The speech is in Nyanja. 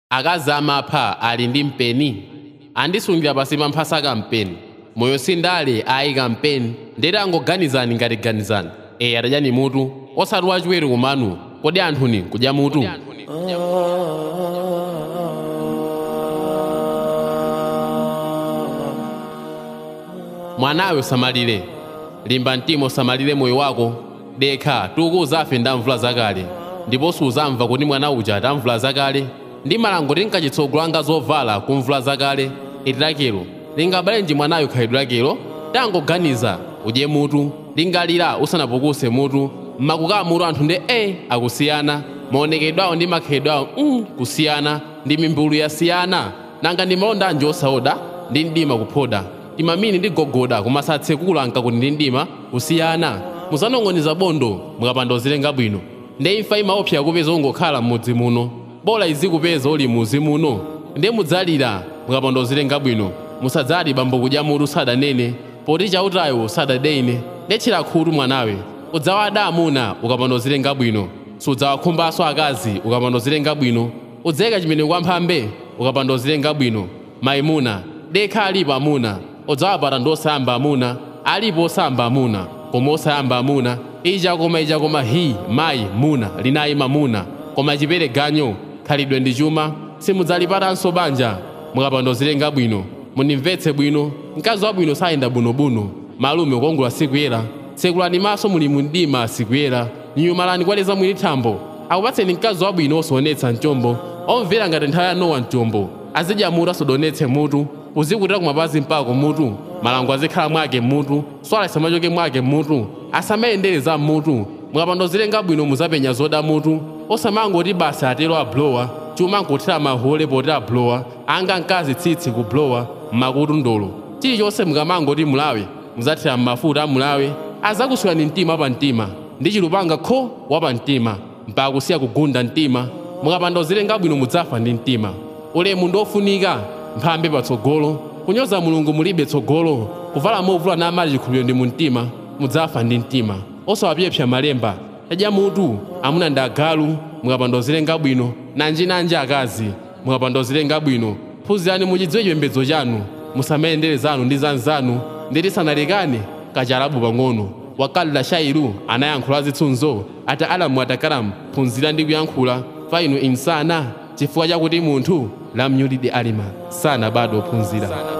akazi amapha ali ndi mpeni andisungira pasi pa mphasa kampeni moyo sindale ayi kampeni ndeti angoganizani ngati ganizani eye atadyani mutu osati wachiwere kumanu kodi anthuni kudya mutu mwanawe usamalire limba mtima usamalire moyo wako dekha tukuuza afe ndamvula zakale ndiponso uzamva kuti mwana uja atamvula zakale ndi malango tinkachitsogola anga zovala kumvula zakale iti lakelo lingabalenji mwanayo khalidwe lakelo tangoganiza udye mutu lingalira usanapukuse mutu mmakukaa mutu anthu ndi e akusiyana maonekedwe awo ndi makhalidwe awo mm, kusiyana ndi mimbulu yasiyana nanga ndi malonda anji osaoda ndi mdima kuphoda timamini ndi gogoda koma satsekula nkakuti ndi mdima kusiyana musanong'oniza bondo mukapanda uzilenga bwino ndi imfa imaopsa kupeza ungokhala m'mudzi muno bola izikupeza uli muzi muno ndi mudzalira mukapanda uzilenga bwino musadzati bambo kudya mutu sadanene poti chautayo sadadene ndetchera khutu mwanawe udzawada amuna ukapanda uzilenga bwino sudzawakhumbanso akazi ukapanda uzilenga bwino udzayika chimene kwa mphambe ukapanda uzilenga bwino maimuna dekha alipo amuna udzawapata ndi osayamba amuna alipo osayamba amuna koma osayamba amuna ija koma ija koma hi mayi muna linayi mamuna koma chipere ganyo khalidwe ndi chuma simudzalipatanso banja mukapanda uzilenga bwino munimvetse bwino mkazi wabwino sayenda bwinobwino malume ukongola sikuyera tsekulani maso muli mundima sikuyera nyumalani kwaleza mwini thambo akupatseni mkazi wabwino osonetsa mchombo omvera ngati nthawi ya nowa mchombo azidya mutu asodonetse mutu uzikutira kumapazi mpaka mutu malango azikhala mwake mutu swala isamachoke mwake mutu asamayendere za mutu mukapanda uzilenga bwino muzapenya zoda mutu osamangoti basa atero ablowa chuma nkuthira mahole poti ablowa anga mkazi tsitsi kublowa mmakutu ndolo chilichonse mukamangoti mulawe muzathira mmafuta amulawe azakuswirani mtima pa mtima ndi chilupanga kho wapa mtima mpaka kusiya kugunda mtima mukapanda uzilenga bwino mudzafa ndi mtima ulemu ndofunika mphambe patsogolo kunyoza mulungu mulibe tsogolo kuvala movula namali chikhulupiriro ndi mumtima mudzafa ndi mtima osawapyepsa malemba tadya mutu amuna ndi agalu mukapanda uzilenga bwino nanjinanji akazi mukapanda uzilenga bwino phunzirani muchidziwe chipembedzo chanu musamayendere zanu ndi zanzanu nditi sanalekane kachalabu pang'ono wakalila shairu anayankhula zitsunzo ati alamu atakalamu phunzira ndi kuyankhula fa inu insana chifukwa chakuti munthu lamnyulidi alima sana bado ophunzira